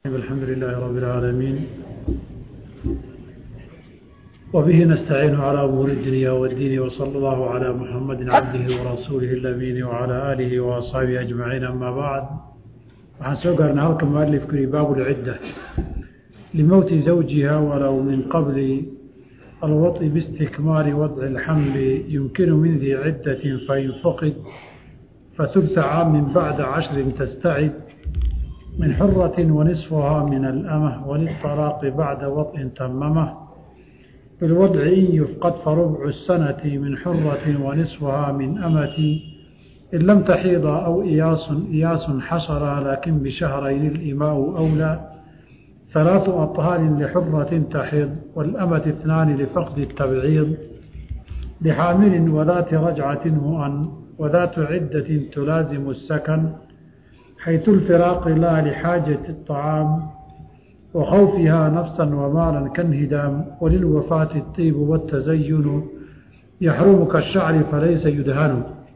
الحمد لله رب العالمين وبه نستعين على أمور الدنيا والدين وصلى الله على محمد عبده ورسوله الأمين وعلى آله وأصحابه أجمعين أما بعد waxaan soo gaarnay halka mualifku yihi baabu lcidda limowti zawjiha walow min qabli alwaطi biistikmaali wadci اlxamli yumkinu min dii ciddatin fain fuqid faثulثa caamin bacda cashrin tastacid min xuraة wanisfuha min alamh waliلطalaaqi bacda waطin tamamah bilwadci in yufqad farubcu الsanati min xuraة wanisfuha min amati in lam taxiida aw iyaasun iyaasun xashara laakin bishahrayni اlimaau أwlى ثalaaثu aطhaarin lxuraةi taxid wاlamati اثnaani lifaqdi الtabciid lxaamili wadaati rajcati mu'an wadaatu cidaة tulaazimu الsakan xayثu اlfiraaqi laa lxaajaة الطacaam وkhawfiha nafsa wmaala kanhidaam walilwafaati الطiib wالتazayun yaxrumu kaالshacri falaysa yudhanu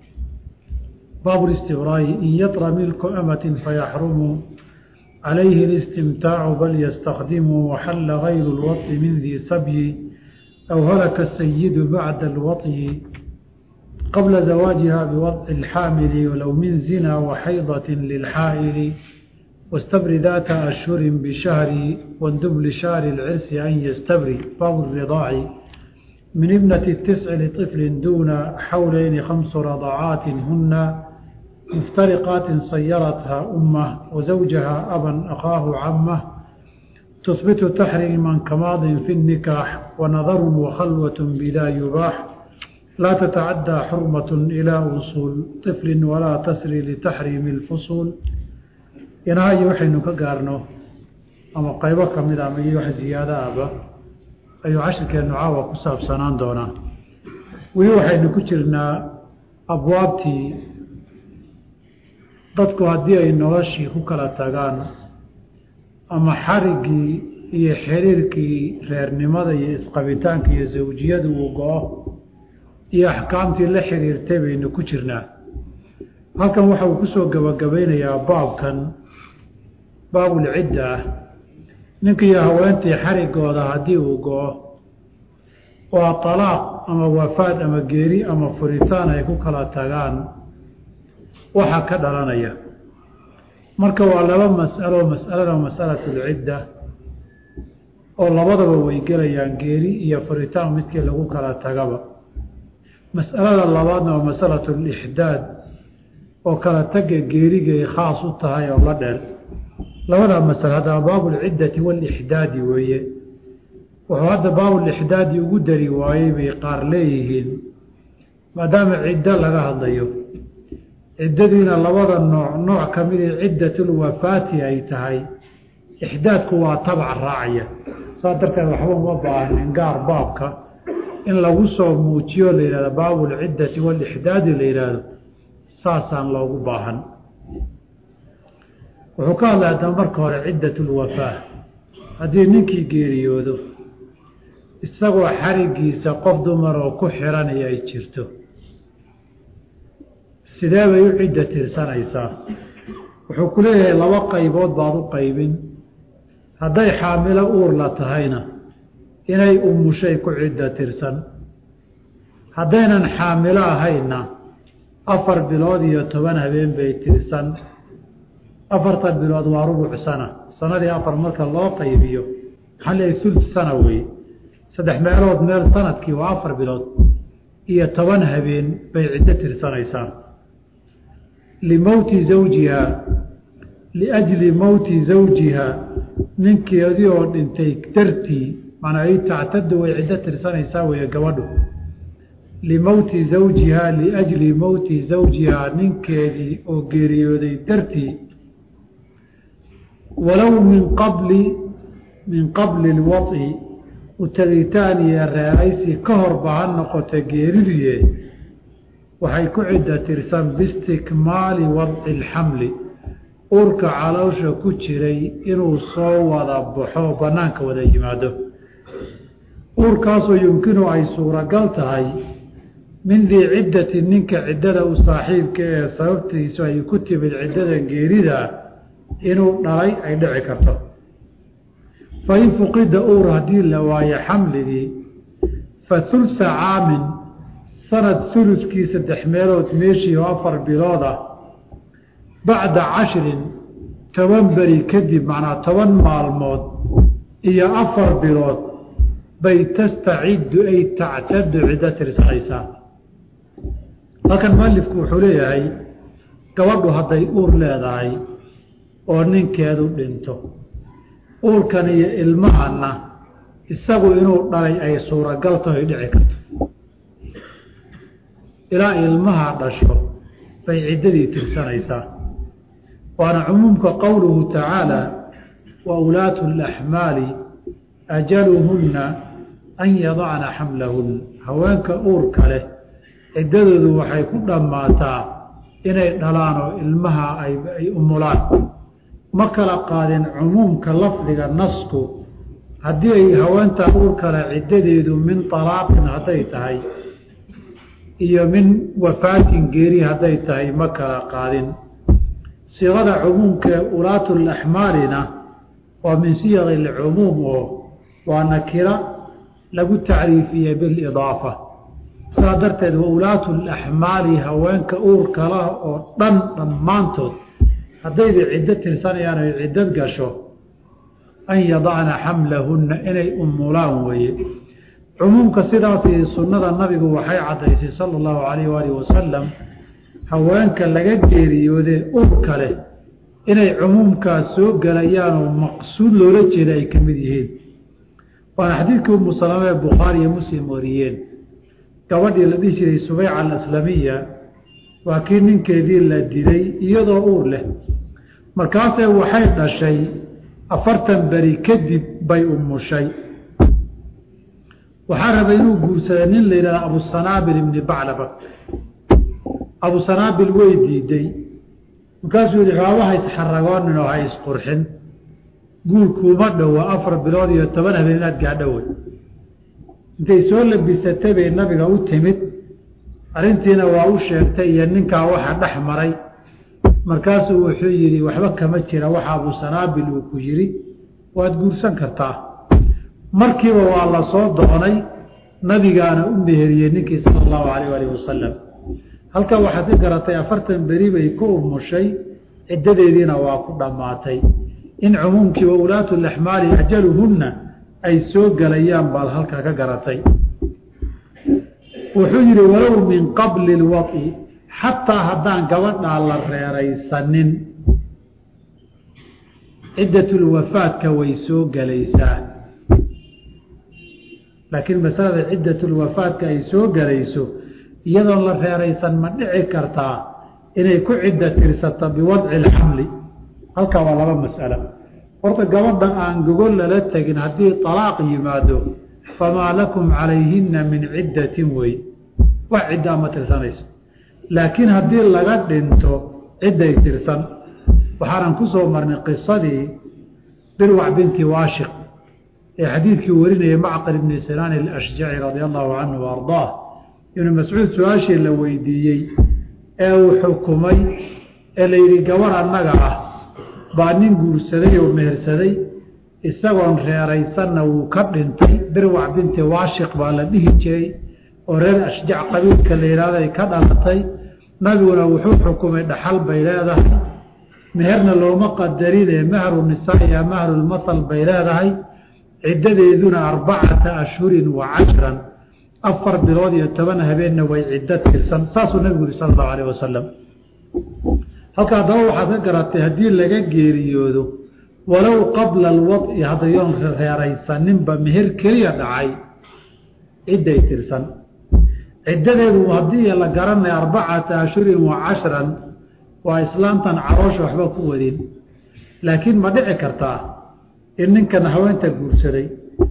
baabu الاstibraa'i in yatra milku amatin fayaxrumu calayhi اlistimtaacu bal ystakdimu waxalla gayru اlwaطi min dii sabyi aw halaka الsayidu bacda اlwaطyi qabla zawaajiha biwaطci اlxaamili walow min zina waxaydaة lilxaa'ili wastabri daata ashhuri bishahri wandub lishaari اlcirsi an yastabri baabu الridaaci min ibnati الtisci liطifli duuna xawleyni khamsu radacaati huna مفترقات صيرتها أمه وزوجها أبا أخاه عمه تثبت تحريما كماض في النكاح ونظر وخلوة بلا يباح لا تتعدى حرمة إلى وصول طفل ولا تسري لتحريم الفصول ينهاي وحي نكقارنه أما قيبك من أمي وحي زيادة أبا أي عشر كان نعاوة كساب سنان دونا ويوحي نكترنا أبوابتي dadku haddii ay noloshii ku kala tagaan ama xariggii iyo xiriirkii reernimada iyo isqabitaanka iyo zawjiyadu uu go-o iyo axkaamtii la xiriirtay baynu ku jirnaa halkan waxa uu kusoo gabagabaynayaa baabkan baabulcidda ah ninkiiyo haweentii xariggooda haddii uu go-o waa talaaq ama wafaad ama geeri ama furitaan ay ku kala tagaan waxaa ka dhalanaya marka waa laba mas'alo mas'alada mas'alatu lcidda oo labadaba way gelayaan geeri iyo furitaan midkii lagu kala tagaba mas'alada labaadna waa masalatu lixdaad oo kala taga geerigay khaas u tahay oo la dheel labadaa masalo haddaba baabulciddati waalixdaadi weeye wuxuu hadda baabulixdaadi ugu dari waayey bay qaar leeyihiin maadaama ciddo laga hadlayo ciddadiina labada nooc nooc ka midii ciddatulwafaati ay tahay ixdaadku waa tabac raacaya saas darteed waxba uma baahnin gaar baabka in lagu soo muujiyo la yihahdo baabulciddati waalixdaadi la yidhaahdo saasaan loogu baahan wuxuu ka hadlay haddaba marka hore ciddatulwafaa haddii ninkii geeriyoodo isagoo xarigiisa qof dumar oo ku xiranaya ay jirto sidee bay u cidda tirsanaysaa wuxuu ku leeyahay laba qaybood baad u qaybin hadday xaamilo uur la tahayna inay umushay ku cidda tirsan haddaynan xaamilo ahayna afar bilood iyo toban habeen bay tirsan afartan bilood waa rubuc sana sanadii afar marka loo qaybiyo maxaa leeyahay sulth sana wey saddex meelood meel sanadkii waa afar bilood iyo toban habeen bay ciddo tirsanaysaa limowti zawjiha liajli mowti zawjiha ninkeedii oo dhintay dartii manaa ay tactadu way ciddo tirsanaysaa weeye gabadhu limowti zawjiha liajli mowti zawjiha ninkeedii oo geeriyooday dartii walow min qabli min qabli lwaطi utagitaan iyo reeraysi ka horba ha noqota geeriduye waxay ku cidda tirsan biistikmaali wadci alxamli uurka caloosha ku jiray inuu soo wada baxo bannaanka wada yimaado uurkaasoo yumkinu ay suuragal tahay min dii ciddati ninka ciddada u saaxiibka ee sababtiisu ay ku timid ciddada geerida inuu dhalay ay dhici karto fain fuqida owr haddii la waayo xamligii fa hulsa caamin sanad huluskii saddex meelood meeshii oo afar bilood ah bacda cashrin toban beri kadib macnaa toban maalmood iyo afar bilood bay tastaciddu ay tactadu ciddo tirsanaysaa halkan mualifku wuxuu leeyahay gabadhu hadday uur leedahay oo ninkeedu dhinto uurkan iyo ilmahanna isagu inuu dhalay ay suuragal taho ay dhici karto ilaa ilmaha dhasho bay ciddadii tirsanaysaa waana cumuumka qowluhu tacaala wa ulaatu alaxmaali ajaluhunna an yadacna xamlahun haweenka uurka leh ciddadoodu waxay ku dhammaataa inay dhalaan oo ilmaha ay umulaan ma kala qaadin cumuumka lafdiga nasku haddii ay haweentaa uurkale ciddadeedu min talaaqin hadday tahay iyo min wafaatin geeri hadday tahay ma kala qaadin siiqada cumuumkaee ulaatu laxmaalina waa min siyaqi alcumuum oo waa nakira lagu tacriifiyey bilidaafa sidaa darteed wa ulaatu laxmaali haweenka uurkala oo dhan dhammaantood haddayba ciddo tirsanayaan ay ciddad gasho an yadacna xamlahunna inay umulaan weeye cumuumka sidaasii sunnada nabigu waxay caddaysay sala allahu calayh waalihi wasalam haweenka laga geeriyoodee urka leh inay cumuumkaas soo gelayaan oo maqsuud loola jeeda ay ka mid yihiin waana xadiidkii umu salama ee bukhaari iyo muslim wariyeen gabadhii la dhihi jiray subeyca alaslamiya waa kii ninkeedii la dilay iyadoo uur leh markaasee waxay dhashay afartan beri kadib bay umushay waxaa rabay inuu guursaday nin la yidhahda abusanaabil ibni baclaba abusanaabil way diiday markaasuu yihi waaba ha isxaragoonin oo ha isqurxin guurkuuma dhowa afar bilood iyo toban habeen inaad gaadhowey intay soo labisatay bay nabiga u timid arrintiina waa u sheegtay iyo ninkaa waxa dhex maray markaasuu wuxuu yidhi waxba kama jira waxa abusanaabil uu ku yidhi waad guursan kartaa markiiba waa la soo doonay nabigaana u meheriyey ninkii sala allahu calayh alih wasalam halkan waxaad ka garatay afartan beri bay ku umushay ciddadeediina waa ku dhammaatay in cumuumkii wa ulaatu laxmaali ajaluhunna ay soo gelayaan baad halkaa ka garatay wuxuu yidhi walow min qabli lwai xataa haddaan gabadhaa la reeraysanin ciddatulwafaadka way soo gelaysaa laakiin masalada ciddatulwafaadka ay soo gelayso iyadoon la reeraysan ma dhici kartaa inay ku cidda tirsato biwadci alxamli halkaa waa laba mas'alo horta gabadha aan gogol lala tegin haddii talaaq yimaado famaa lakum calayhinna min ciddatin wey wax ciddaa ma tirsanayso laakiin haddii laga dhinto cidday tirsan waxaanan ku soo marnay qisadii birwac binti waashiq ee xadiidkii warinayay macqil ibni sinaan alashjaci radia allahu canhu wa ardaah ibnu mascuud su-aashii la weydiiyey ee uu xukumay ee la yidhi gabar annaga ah baa nin guursaday oo mehersaday isagoon reeraysanna wuu ka dhintay birwac binti waashiq baa la dhihi jiray oo reer ashjac qabiilka la yidhahdo ay ka dhalatay nabiguna wuxuu xukumay dhaxal bay leedahay meherna looma qadarine mahru nisaa iyo mahrulmasal bay leedahay ciddadeeduna arbacata ashhurin wa cashran afar bilood iyo toban habeenna way ciddo tirsan saasuu nabigu yuri sala allahu alayh wasalam halka haddaba waxaad ka garatay haddii laga geeriyoodo walow qabla alwadci haddayoon reeraysaninba meher keliya dhacay cidday tirsan ciddadeedu haddii la garanaya arbacata ashhurin wa cashran waa islaamtan caroosha waxba ku wadin laakiin ma dhici kartaa in ninkan haweenta guursaday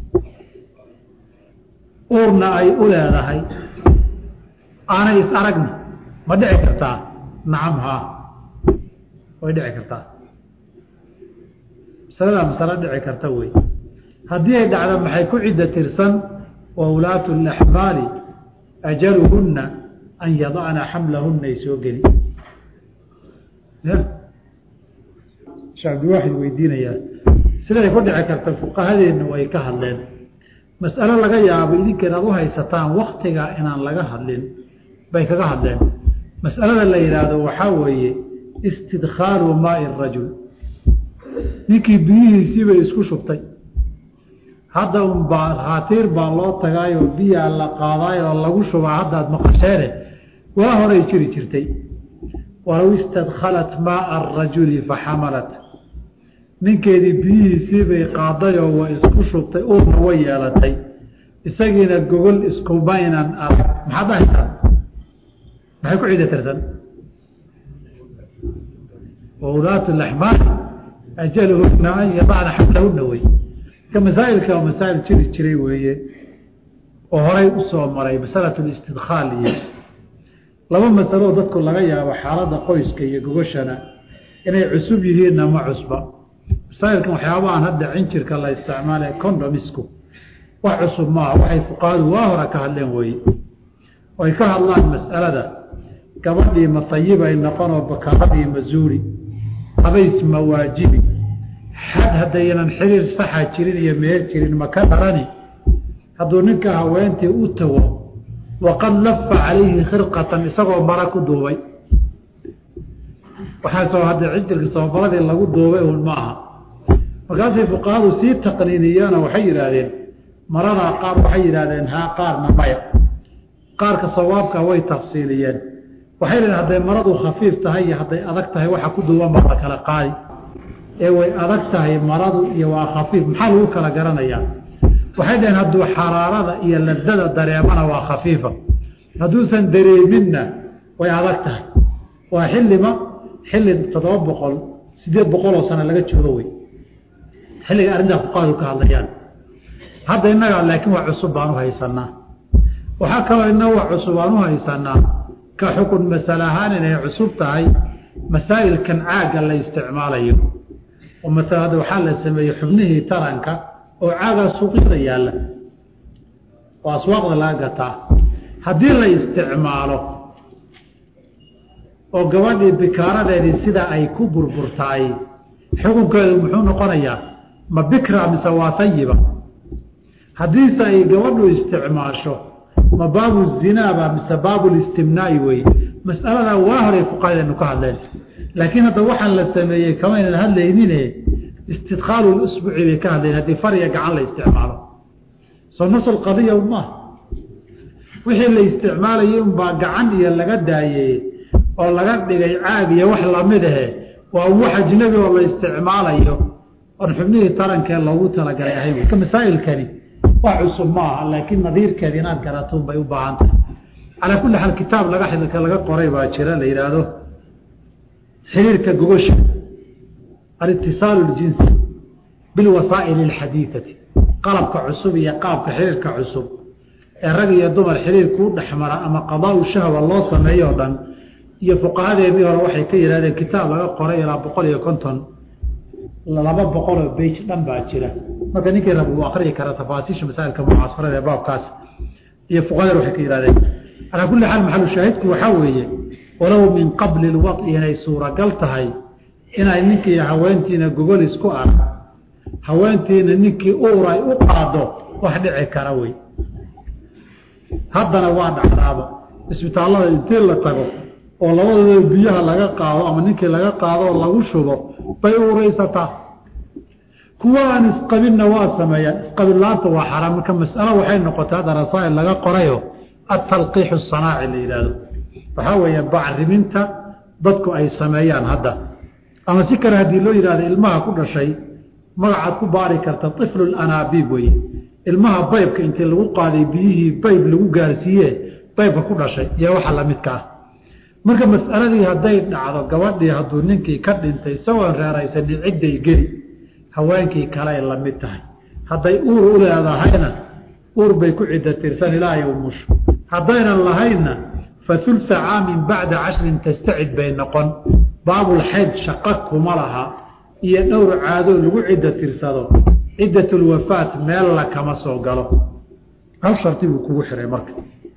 uurna ay u leedahay aanay is aragna ma dhici kartaa nacam haa way dhici kartaa masaladaa masalo dhici karta wey haddii ay dhacdo maxay ku cidda tirsan wa ulaatu laxmaali ajaluhunna an yadacna xamlahunna ay soo geli ya shee cabdiwaaxid weydiinayaa siday ku dhici karta fuqahadeennu way ka hadleen mas'alo laga yaabo idinka inaad u haysataan waktiga inaan laga hadlin bay kaga hadleen mas'alada la yidhaahdo waxaa weeye istidkhaalu maai rajul ninkii biyihiisii bay isku shubtay hadda un baa haatiir baa loo tagaayoo biyaa la qaadaayoo lagu shubaa haddaad maqasheene waa horay jiri jirtay walow istadkhalat maaa arajuli faxamalat ninkeedii biyihiisii bay qaadayoo way isku shubtay uurna way yeelatay isagiina gogol iskumaynan arag maxaad dhahaysaa maxay ku ciida tirsan wawdaatu laxmaal ajaluhuna an yadacna xamlahuna wey ka masaa'ilka oo masaa'il jiri jiray weeye oo horay u soo maray masalatu listidkhaal iyo laba masaloo dadku laga yaabo xaaladda qoyska iyo gogoshana inay cusub yihiinna ma cusba masaa'ilkan waxyaabahan hadda cinjirka la isticmaale condomisku wax cusub maaha waxay fuqahadu waa hore ka hadleen weeye oy ka hadlaan mas'alada gabadhii ma tayibay noqonoo bakaaradii mazuuri habays ma waajibi xad haddaynan xiriir saxa jirin iyo meel jirin ma ka dharani hadduu ninka haweentii u tago waqad lafa calayhi khirqatan isagoo mara ku duubay waxaasoo hadda cijirka sababaladii lagu duubay un ma aha markaasay fuqahadu sii taqniiniyeeno waxay yidhaahdeen maradaa qaar waxay yidhahdeen haa qaarna maya qaarka sawaabka way tafsiiliyeen waxay leedaen hadday maradu khafiif tahay iyo hadday adag tahay waxa ku duuban baa la kala qaadi ee way adag tahay maradu iyo waa khafiif maxaa lagu kala garanayaa waxay dhaheen hadduu xaraarada iyo ladada dareemana waa khafiifa hadduusan dareeminna way adag tahay waa xillima xilli toddoba boqol sideed boqoloo sano laga joogo wey xilliga arrintaa fuqahadu ka hadlayaan hadda innaga laakiin wax cusub baan u haysanaa waxaa kaloo inna wax cusub aan u haysanaa ka xukun masale ahaan inay cusub tahay masaa'ilkan caagga la isticmaalayo oo masala hadda waxaa la sameeyey xubnihii taranka oo caagaa suuqyada yaalla oo aswaaqda laga gataa haddii la isticmaalo oo gabadhii bikaaradeedii sida ay ku burburtaay xukunkeedu muxuu noqonayaa ma bikra mise waa tayiba haddiise ay gabadhu isticmaasho ma baabu zinaaba mise baabulistimnaai weye mas'aladaa waa horay fuqahadeenu ka hadleen laakiin hadda waxaan la sameeyey kamaynan hadlaynine istidkhaalu lusbuci bay ka hadlayen haddii fariya gacan la isticmaalo soo nasl qadiya maaha wixii la isticmaalayay unbaa gacan iyo laga daayey oo laga dhigay caag iyo wax lamid ahe waa wax ajnabi oo la isticmaalayo oon xubnihii tarankee loogu talagalay ahayn ka masaa'ilkani wax cusub ma aha laakiin nadiirkeeda inaad garatuun bay u baahan tahay calaa kulli xaal kitaab laga xidilka laga qoray baa jira la yidhaahdo xiriirka gogosha alitisaalu ljinsi bilwasaa'ili alxadiidati qalabka cusub iyo qaabka xiriirka cusub ee rag iyo dumar xiriir kuu dhexmara ama qadaau shahwa loo sameeyo o dhan iyo fuqahadeedii hore waxay ka yidhahdeen kitaab laga qoray ilaa boqol iyo konton laba boqoloo beyj dhan baa jira marka ninkii rab uu akriyi kara tafaasiisha masaa'ilka mucaasarada ee baabkaas iyo fuqahadeed waxay ka yidhahdeen calaa kulli xaal maxalu shaahidku waxaa weeye walow min qabli lwad'i inay suuragal tahay inay ninkii haweentiina gogol isku arag haweentiina ninkii uur ay u qaado wax dhici kara wey haddana waa dhacdaaba isbitaallada intii la tago oo labadooda biyaha laga qaado ama ninkii laga qaado oo lagu shubo bay uuraysataa kuwa aan isqabinna waa sameeyaan isqabillaanta waa xaraam marka mas'alo waxay noqotay hadda rasaa'il laga qorayo atalqiixu sanaaci la yidhaahdo waxaa weeye bacriminta dadku ay sameeyaan hadda ama si kale haddii loo yidhahdo ilmaha ku dhashay magacaad ku baari karta iflu anaabiib weye ilmaha baybka intii lagu qaaday biyihii bayb lagu gaarsiiye baybka ku dhashay iyo waxa lamidka ah marka mas'aladii hadday dhacdo gabadhii hadduu ninkii ka dhintay isagoon reeraysanin cidday geli haweenkii kaley la mid tahay hadday uur u leedahayna uur bay ku cidda tirsan ilaa yowmush haddaynan lahaynna fa hulsa caamin bacda cashrin tastacid bay noqon baabulxayd shaqo kuma laha iyo dhowr caadoo lagu cidda tirsado ciddatulwafaat meella kama soo galo hal sharti buu kugu xiray marka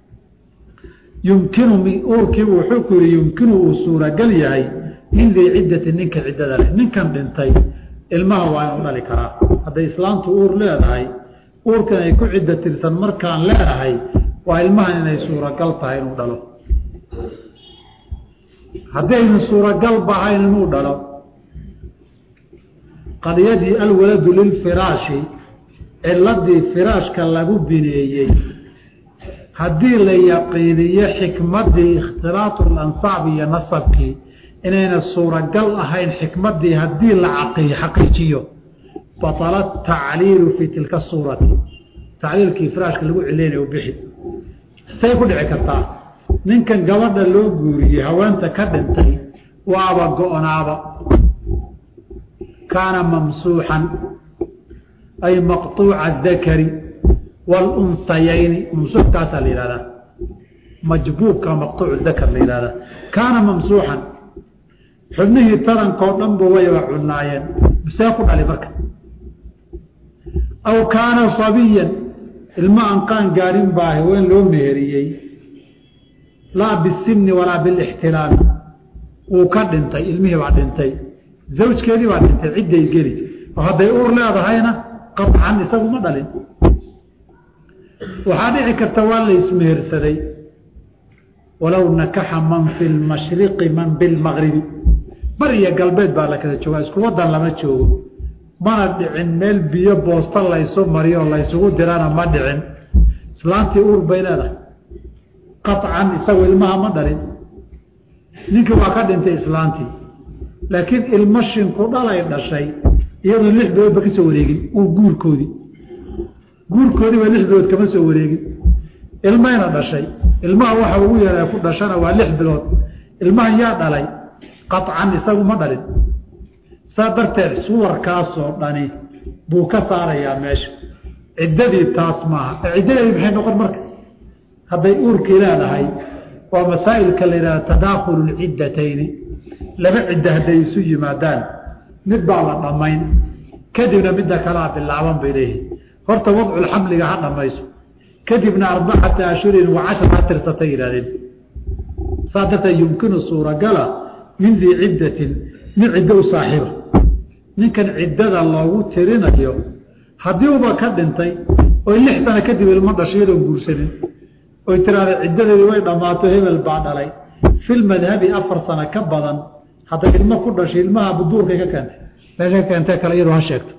yumkinu uurkiibu wuxuu ku yihi yumkinu uu suuragal yahay min dii ciddati ninka ciddada leh ninkan dhintay ilmaha waa inuu dhali karaa hadday islaamtu uur leedahay uurkan ay ku cidda tirsan markaan leedahay waa ilmahan inay suuragal tahay inuu dhalo haddaynu suuragal bahayn inuu dhalo qadiyadii alwaladu lilfiraashi ciladii firaashka lagu bineeyey haddii la yaqiiniyo xikmadii ikhtilaatu lansaab iyo nasabkii inayna suuragal ahayn xikmadii haddii la xaqiijiyo batala tacliilu fii tilka suurati tacliilkii firaashka lagu cilaynayo bixi say ku dhici kartaa ninkan gabadha loo guuriyey haweenta ka dhintay waaba go-naaba kaana mamsuuxan ay maqطuuca dakari wاlunsayayni mamsuuxkaasaa la yihahdaa majbuubka maqطuuc dakar la yihahdaa kaana mamsuuxan xubnihii tarankoo dhanba wayba cunaayeen see ku dhali marka aw kaana sabiyan ilma aan qaan gaarin baa haween loo meheriyey laa bisinni walaa bilixtilaami wuu ka dhintay ilmihii baa dhintay zawjkeedii baa dhintay cidday geli oo hadday uur leedahayna qaطcan isagu ma dhalin waxaa dhici karta waa la ismehersaday walow nakaxa man fi lmashriqi man bilmagribi bar iyo galbeed baa la kala joogaa isku wadan lama joogo mana dhicin meel biyo boosta laysu mariyo laysugu dirana ma dhicin islaantii uur bay leedahay qaطcan isagu ilmaha ma dhalin ninkii waa ka dhintay islaantii laakiin ilmo shinku dhalay dhashay iyadoo lix biloodba ka soo wareegin uu guurkoodii guurkoodii ba lix bilood kama soo wareegin ilmayna dhashay ilmaha waxa ugu yara ku dhashana waa lix bilood ilmahan yaa dhalay qaطcan isagu ma dhalin saa darteed suwarkaasoo dhani buu ka saarayaa meesha ciddadii taas maaha ciddadeedii maxay noqon marka hadday uurkii leedahay waa masaa'ilka la yidhahda tadaakulu lciddatayni laba cidda hadday isu yimaadaan mid baa la dhammayn kadibna midda kalaa bilaaban bay leeyihin horta wadculxamliga ha dhammayso kadibna arbacata ashhurin wa cashar ha tirsatay yidhahdeen saa darteed yumkinu suuragala min dii ciddatin nin ciddo u saaxiiba ninkan ciddada loogu tirinayo haddii uba ka dhintay oy lix sano kadib ilmo dhasho iyadoon guursanin oy tiraahda ciddadeedii way dhammaato hebel baa dhalay fil madhabi afar sano ka badan hadday ilmo ku dhashay ilmaha buduurkay ka keentay meesha ka keentee kale iyadoo ha sheegto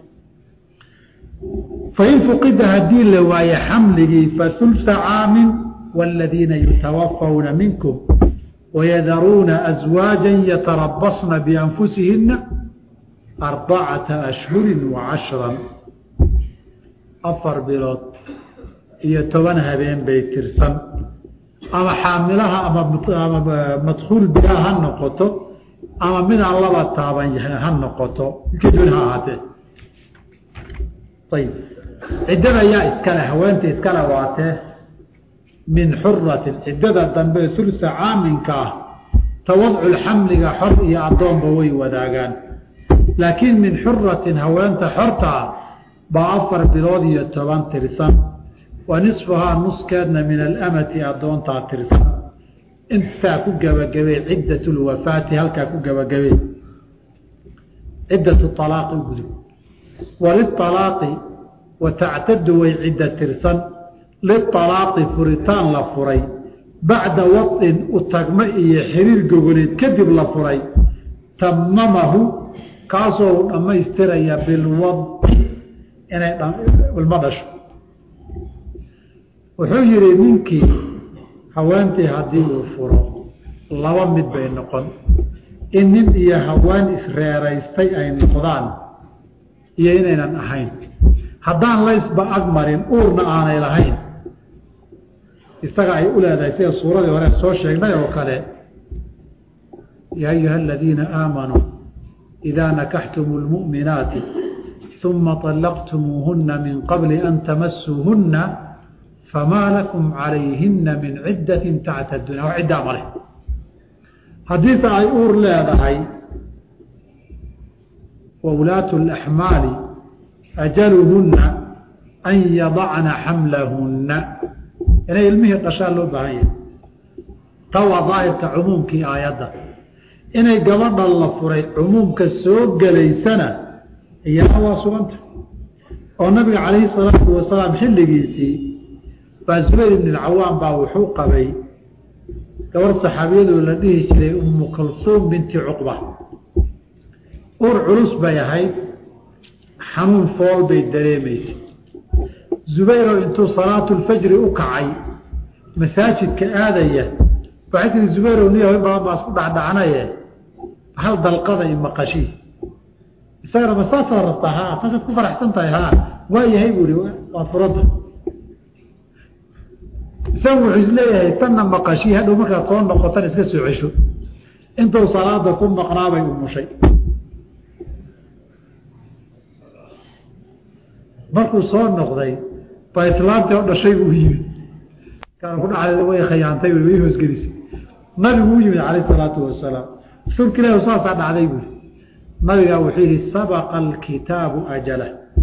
fain fuqida haddii la waaye xamligii fasulsa caamin wاladiina yutawafawna minkum wayadaruuna aswaaja yatarabasna bianfusihina arbacata ashhuri wacashra afar bilood iyo toban habeen bay tirsan ama xaamilaha ama madkuul bilaha ha noqoto ama midaan laba taaban ha noqoto kadun ha ahaatee ayib ciddada yaa iskale haweenta iskale waatee min xuratin ciddada dambe ulsa caaminka ah tawadcul xamliga xor iyo addoonba way wadaagaan laakiin min xuratin haweenta xortaa baa afar bilood iyo toban tirsan wa nisfuhaa nuskeedna min alamati addoontaa tirsan intaa ku gebagabey ciddat lwafaati halkaa ku gebagabey ciddatu alaaqi u gudub walialaaqi wa tactadu way cidda tirsan lialaaqi furitaan la furay bacda wadin u tagmo iyo xiriir gogoleed kadib la furay tamamahu kaasoo u dhammaystiraya bilwadi inay ilmo dhasho wuxuu yihi ninkii haweentii haddii uu furo laba mid bay noqon in nin iyo haween isreeraystay ay noqdaan iyo inaynan ahayn haddaan laysba agmarin uurna aanay lahayn isaga ay u leedahay sida suuradii hore soo sheegnay oo kale yaa ayuha aladiina aamanuu idaa nakaxtumu lmu'minaati uma طalaqtumuuhuna min qabli an tamasuuhuna famaa lakum calayhina min ciddatin tactaduuna wax ciddaa male haddiise ay uur leedahay wawlaatu اlaxmaali ajaluhunna an yadacna xamlahunna inay ilmihii dhashaa loo baahan yahay ta waa daahirka cumuumkii aayadda inay gabadha la furay cumuumka soo gelaysana iyana waa suganta oo nabiga calayhi salaatu wasalaam xilligiisii baa zubayr ibn alcawaam baa wuxuu qabay gabar saxaabiyadoo la dhihi jiray umu kalsuum binti cuqba ur culus bay ahayd xanuun fool bay dareemaysay zubayro intuu salaatulfajri u kacay masaajidka aadaya waxay tihi zubayrow niya in badan baa isku dhacdhacnaye hal dalqada i maqashii isagana ma saasaa rabtaa haa saasaad ku faraxsan tahay haa waa yahay buu ihi waad furanta isagu wuxuu isleeyahay tanna maqashii hadhow markaad soo noqotan iska soo cesho intuu salaada ku maqnaabay umushay markuu soo noqday baa islaantii oo dhashay buu yimid kaan ku dhacday way khayaantay way hoosgelisay nabigu u yimid calayh salaatu wasalaam rasuulka ilahi saasaa dhacday buui nabigaa wuxuu yihi sabaqa alkitaabu ajala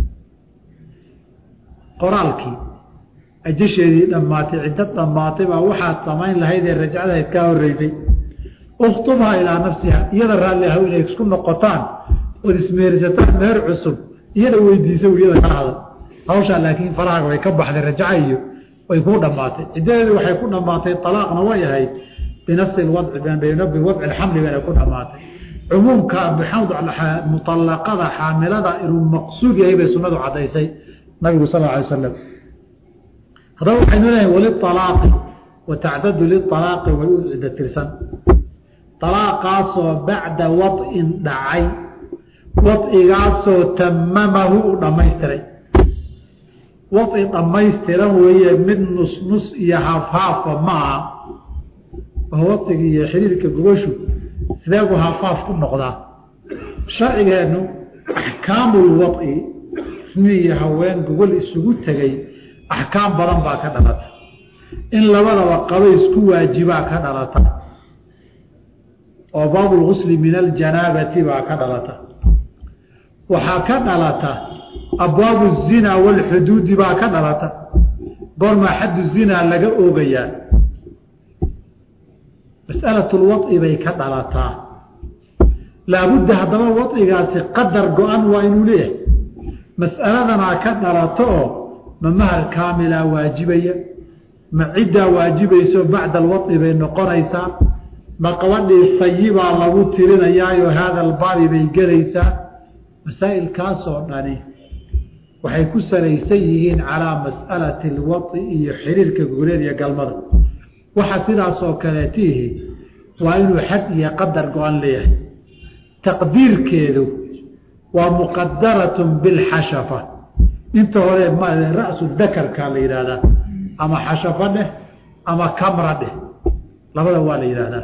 qoraalkii ajasheedii dhammaatay ciddo dhammaatay baa waxaad samayn lahayd ee rajcadahayd kaa horeysay uktubhaa ilaa nafsiha iyada raalli ah inay isku noqotaan ood ismeersataan meher cusub iyada weydiisa iyada kala hadal hawshaa laakiin farahaaga way ka baxday rajaca iyo way kuu dhammaatay ciddadeedi waxay ku dhammaatay alaaqna way ahayd binasi wadci biwadci alxamli bayna ku dhammaatay cumuumka muallaqada xaamilada inuu maqsuud yahay bay sunadu cadaysay nabigu sal alay slam haddaba waxaynu leeyahay walialaaqi wa tacdadu lialaaqi way u cidda tirsan alaaqaasoo bacda wad'in dhacay wadcigaasoo tamamahu u dhammaystiray wadci dhammaystiran weeye mid nus nus iyo haafhaafa maaha oo wadciga iyo xiriirka gogoshu sideebu haafaaf ku noqdaa sharcigeennu axkaamul wadci ismi iyo haween gogol isugu tegay axkaam badan baa ka dhalata in labadaba qaba isku waajibaa ka dhalata oo baabulgusli min aljanaabati baa ka dhalata waxaa ka dhalata abwaabu zinaa walxuduudi baa ka dhalata goormaa xaddu zinaa laga oogayaa mas'alatulwadci bay ka dhalataa laabudda haddaba wadcigaasi qadar go-an waa inuu leeyahay mas'aladanaa ka dhalato oo ma mahal kaamilaa waajibaya ma ciddaa waajibayso bacda alwadci bay noqonaysaa ma qabadhii sayibaa lagu tirinayaayo haada albaabi bay gelaysaa masaa'ilkaasoo dhani waxay ku salaysan yihiin calaa mas'alati alwadci iyo xiriirka gogoleed iyo galmada waxa sidaasoo kaleetiihi waa inuu xad iyo qadar go-an leeyahay taqdiirkeedu waa muqadaratun bilxashafa inta hore ra-su dakarka la yidhaahdaa ama xashafo dheh ama kamra dheh labada waa la yidhaahdaa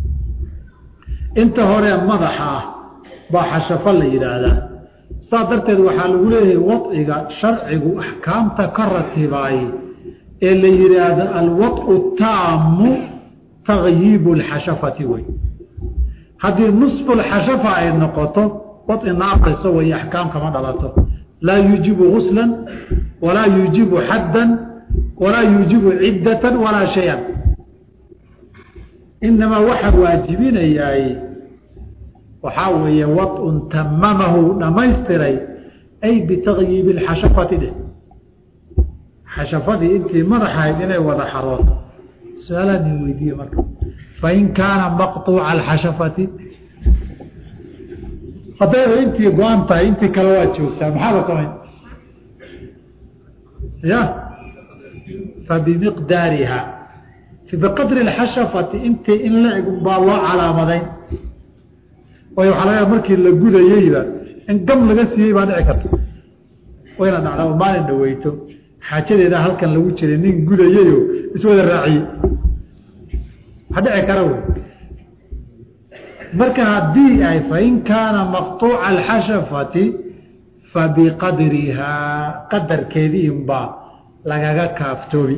inta hore madaxa ah baa xashafo la yidhaahdaa saa darteed waxaa lagu leeyahay wadciga sharcigu axkaamta ka ratibaay ee la yidhaahdo alwadcu taamu takyiibu lxashafati wey haddii nusfu lxashafa ay noqoto wadci naaqayso way axkaam kama dhalato laa yuujibu guslan walaa yuujibu xaddan walaa yuujibu ciddatan walaa shayan inamaa waxa waajibinayaay waxaa weeye wadcun tamamahu dhammaystiray ay bitakyiibi lxashafati dheh xashafadii intii madaxahayd inay wada xarooto su-aalaan in weydiiye marka fain kaana maqطuuca alxashafati haddayba intii go-an tahay intii kale waa joogtaa maxaa la samayn ya fabimiqdaariha biqadri اxashafati intii in la eg baa loo calaamadayn waayo waxaa laga markii la gudayeyba in gam laga siiyey baa dhici karta wayna dhacdaa maalin dhaweyto xaajadeeda halkan lagu jiray nin gudayeyo iswada raaciyey ha dhici kara wey marka haddii ay fain kaana maqطuuca alxashafati fabiqadrihaa qadarkeedii unbaa lagaga kaaftoobi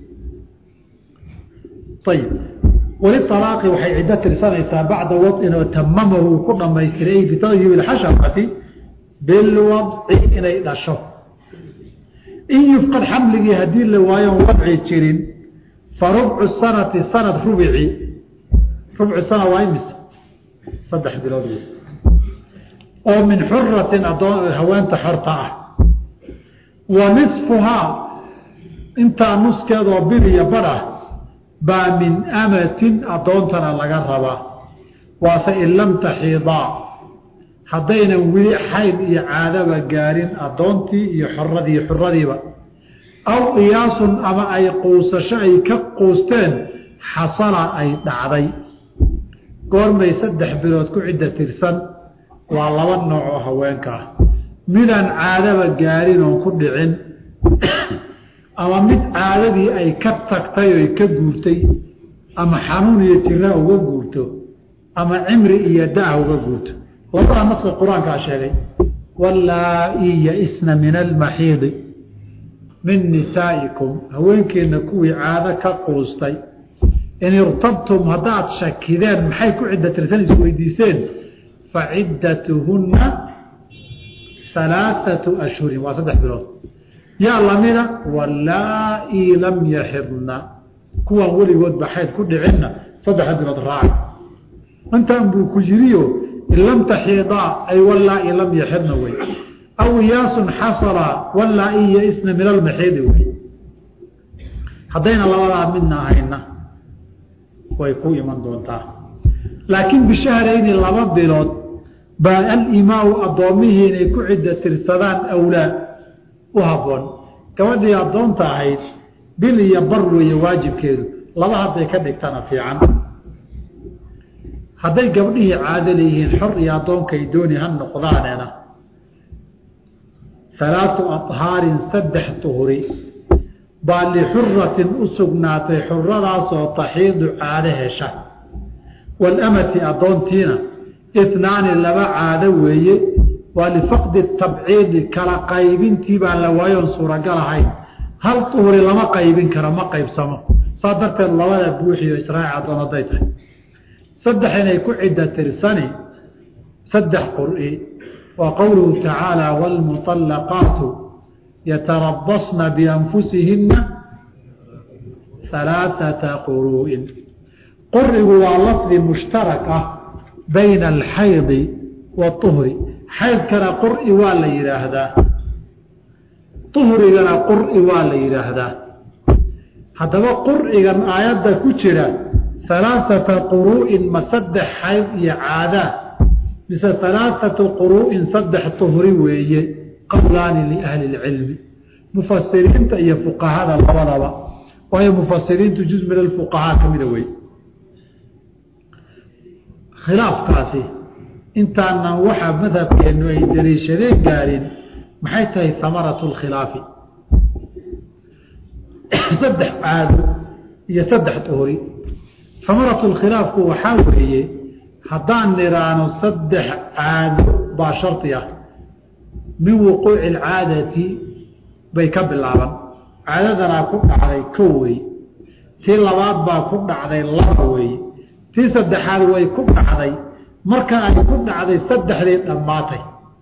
ayib weli alaaqi waxay ciddo tirsanaysaa bacda wadcin oo tamamahu uu ku dhamaystiray ay bitakyiib اxashafati bilwadci inay dhasho in yufqad xamligii haddii la waayon wadci jirin fa rubcu sanati sanad rubici rubcu sana waa imis saddex bilood wey oo min xuratin adoon haweenta xorta ah wa nisfuhaa intaa nuskeedoo bil iyo badh ah baa min amatin addoontana laga rabaa waase in lam taxiidaa haddaynan weli xayd iyo caadaba gaarin addoontii iyo xoradii xuradiiba aw qiyaasun ama ay quusasho ay ka quusteen xasala ay dhacday goormay saddex bilood ku cidda tirsan waa laba nooc oo haweenka ah midaan caadaba gaarin oon ku dhicin ama mid caadadii ay ka tagtay oy ka guurtay ama xanuun iyo jira uga guurto ama cimri iyo da- uga guurto labadaa naska qur-aankaa sheegay wallaa-i ya-isna min almaxiidi min nisaa'ikum haweenkeenna kuwii caado ka quustay in irtabtum haddaad shakideen maxay ku cidda tirsan isweydiiseen fa ciddatuhunna halaaثatu ashhurin waa saddex bilood yaa lamida wallaa-i lam yaxidna kuwaan weligoodba xayd ku dhicinna saddexa bilood raaca intaan buu ku yiriyo in lam taxiidaa ay wallaa-i lam yaxidna wey aw iyaasun xasala wallaa-i ya-isna min almaxiidi wey haddayna labadaa midna ahayna way ku iman doontaa laakiin bishahrayni laba bilood baa alimaau addoommihii inay ku cidda tirsadaan awlaa u habboon gabadhii addoonta ahayd bil iyo bar weeye waajibkeedu laba hadday ka dhigtana fiican hadday gabdhihii caado leeyihiin xor iyo addoonkay dooni ha noqdaanena halaatu ahaarin saddex tuhuri baa lixuratin u sugnaatay xuradaasoo taxiidu caado hesha waalamati addoontiina itnaani laba caado weeye waa lifaqdi tabciidi kala qaybintii baa la waayoon suuragal ahayn hal tuhuri lama qaybin karo ma qaybsamo saa darteed labada buuxiyo israaci addoon hadday tahay saddex inay ku cidda tirsani saddex qur'i waa qowluhu tacaala waalmuطallaqaatu yatarabasna bianfusihinna halaaثata quruu'in qurigu waa lafdi mushtarak ah bayna alxaydi waطuhri xaydkana qur'i waa la yidhaahdaa uhrigana qur'i waa la yidhaahdaa haddaba qur'igan aayadda ku jira halaaثata quruu'in ma saddex xayd iyo caadaa mise halaaثatu quruu'in saddex tuhri weeye qowlaani liahli اlcilmi mufasiriinta iyo fuqahada labadaba waayo mufasiriintu juz min alfuqahaa ka mida wey khilaafkaasi intaanan waxaa madhabkeennu ay dariishadeen gaarin maxay tahay hamaratu اlkhilaafi saddex caado iyo saddex tuhri hamaratu lkhilaafku waxaa weeye haddaan nidhaano saddex caado baa shardi ah min wuquuci alcaadati bay ka bilaaban caadadanaa ku dhacday kow wey tii labaad baa ku dhacday laba weeye tii saddexaad way ku dhacday marka ay ku dhacday saddexdii dhammaatay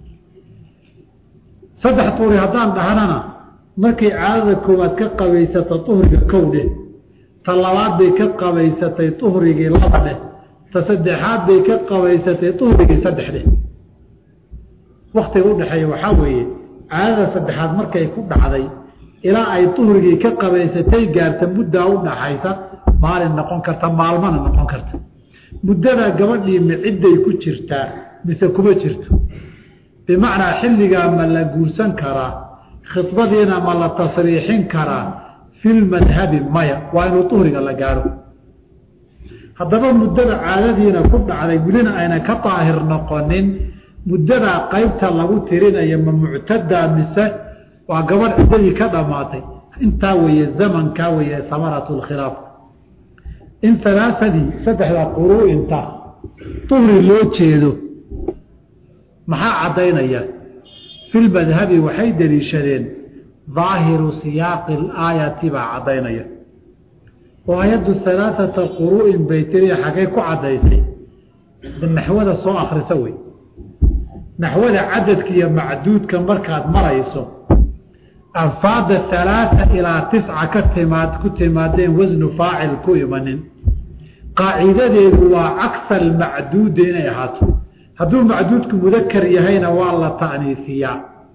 saddex tuuri haddaan dhahnana markay caadada koowaad ka qabaysato tuhriga kow dheh ta labaad bay ka qabaysatay tuhrigii laba dheh ta saddexaad bay ka qabaysatay tuhrigii saddex dheh waktiga udhexeeya waxaa weeye caadada saddexaad markay ku dhacday ilaa ay tuhrigii ka qabaysatay gaarta muddaa u dhaxaysa maalin noqon karta maalmana noqon karta muddadaa gabadhii ma cidday ku jirtaa mise kuma jirto bimacnaa xilligaa ma la guursan karaa khidbadiina ma la tasriixin karaa filmadhabi maya waa inuu tuhriga la gaaro haddaba muddada caadadiina ku dhacday welina aynan ka daahir noqonin muddadaa qaybta lagu tirinayo ma muctadaa mise waa gabadh ciddadii ka dhammaatay intaa weeye zamankaa weeye hamaratu lkhilaaf in alaaadii saddexda quruu'inta tuhri loo jeedo maxaa caddaynaya filmadhabi waxay deliishadeen daahiru siyaaqi alaayati baa caddaynaya oo ayaddu alaaata quruu'in bay tiri xaggay ku caddaysay naxwada soo akrisa wey naxwada cadadka iyo macduudka markaad marayso alfaada alaaa ilaa tisca ka timaad ku timaadeen wasnu faacil ku imanin qaacidadeedu waa cagsa almacduudi inay ahaato hadduu macduudku mudakar yahayna waa la ta'niifiyaa